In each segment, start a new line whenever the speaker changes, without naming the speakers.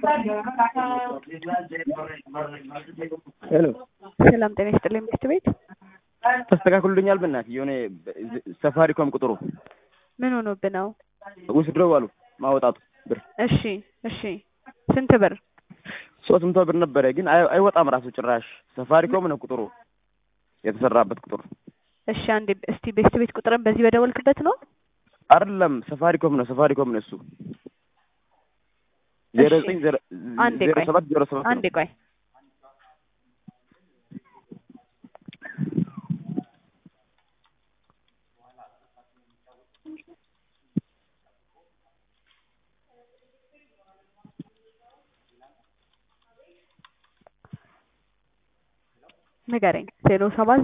ሄሎ
ሰላም ጤና ይስጥልኝ ምክት ቤት
ተስተካክሉልኛል። በእናትህ የሆነ ሰፋሪኮም ቁጥሩ
ምን ሆኖብህ ነው?
ውስድረው አሉ ማውጣቱ ብር
እሺ እሺ ስንት ብር?
ሶስት መቶ ብር ነበረ፣ ግን አይ- አይወጣም ራሱ ጭራሽ። ሰፋሪኮም ነው ቁጥሩ የተሰራበት ቁጥር
እሺ አንዴ እስቲ ቤስት ቤት ቁጥርን በዚህ በደወልክበት ነው?
አይደለም፣ ሰፋሪኮም ነው ሰፋሪኮም ነው እሱ ዜሮ
እሺ።
ዘጠኝ ዜሮ
አንዴ
ዜሮ
ቆይ
ሰባት ዜሮ ሰባት ነው።
አንዴ ቆይ ንገረኝ። ዜሮ ሰባት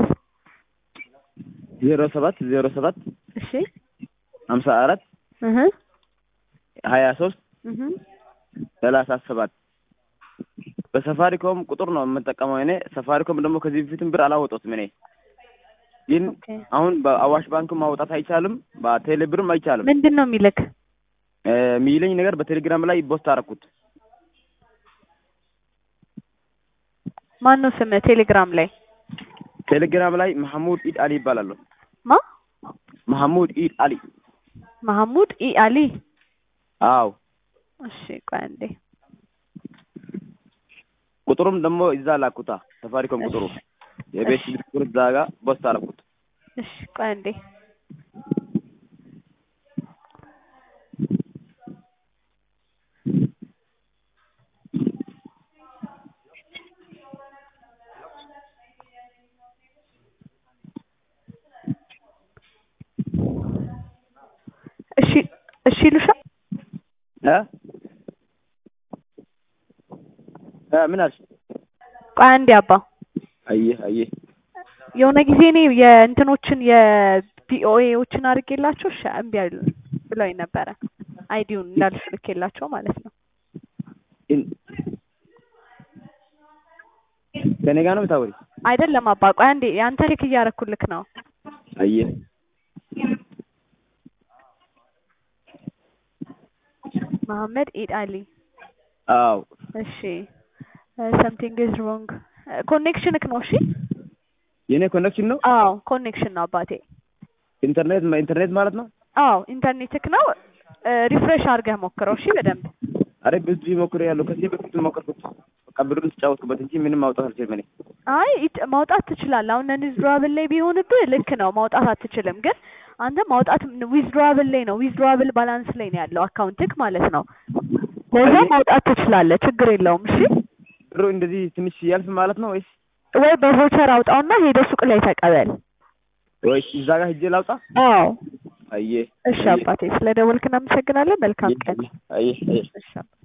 ዜሮ ሰባት ዜሮ ሰባት
እሺ
ሀምሳ አራት
እህ
ሀያ ሶስት
እህ
ሰላሳ ሰባት በሰፋሪኮም ቁጥር ነው የምጠቀመው እኔ። ሰፋሪኮም ደግሞ ከዚህ በፊትም ብር አላወጡትም እኔ ግን
ኦኬ
አሁን በአዋሽ ባንክ ማውጣት አይቻልም፣ በቴሌ ብርም አይቻልም።
ምንድን ነው የሚልክ?
እ የሚለኝ ነገር በቴሌግራም ላይ ፖስት አደረኩት።
ማን ነው ስምህ ቴሌግራም ላይ?
ቴሌግራም ላይ መሐሙድ ኢድ አሊ ይባላለሁ።
ማ
መሐሙድ ኢድ አሊ።
መሐሙድ ኢ አሊ።
አዎ
እሺ ቆይ አንዴ
ቁጥሩም ደግሞ እዛ ላኩታ ሰፋሪኮም ቁጥሩ የቤት
እሺ።
ስልክ ቁጥር እዛ ጋር ፖስት አደረኩት።
እሺ ቆይ አንዴ እሺ እሺ ሉሻ
እ እ ምን አልሽ?
ቆይ አንዴ አባ
አየህ አየህ
የሆነ ጊዜ እኔ የእንትኖችን የቪኦኤዎችን አድርጌላቸው እሺ እምቢ አሉ ብለውኝ ነበረ። አይዲውን እንዳልሽ ልኬላቸው ማለት ነው።
ግን- ከእኔ ጋር ነው የምታወሪ?
አይደለም አባ ቆይ አንዴ የአንተ ቼክ እያረኩልክ ነው።
አየህ
መሐመድ ኢድ አሊ
አዎ
እሺ ሰምቲንግ ኢዝ ሮንግ ኮኔክሽንክ ነው እሺ
የእኔ ኮኔክሽን ነው
አዎ ኮኔክሽን ነው አባቴ
ኢንተርኔት ኢንተርኔት ማለት ነው።
አዎ ኢንተርኔትክ ነው ሪፍሬሽ አድርገህ ሞክረው እሺ በደንብ
አረ ብዙ ሞክሬ ያለው ከዚህ በፊት ሞከርኩት። በቃ ብሩን ተጫወትኩበት እንጂ ምንም ማውጣት አልችልም እኔ።
አይ ኢት- ማውጣት ትችላለህ። አሁን ዊዝድሮዋብል ላይ ቢሆንብህ ልክ ነው ማውጣት አትችልም። ግን አንተ ማውጣት ዊዝድሮዋብል ላይ ነው ዊዝድሮዋብል ባላንስ ላይ ነው ያለው አካውንትክ ማለት ነው። ለዛ ማውጣት ትችላለህ፣ ችግር የለውም። እሺ
ብሩ እንደዚህ ትንሽ ያልፍ ማለት ነው ወይስ
ወይ በቮቸር አውጣውና ሄደህ ሱቅ ላይ ተቀበል።
ወይስ እዛ ጋር ሂጄ ላውጣ?
አዎ
አየህ
እሺ አባቴ፣ ስለ ደወልክ እናመሰግናለን። መልካም ቀን።
አየህ አየህ
እሺ አባ-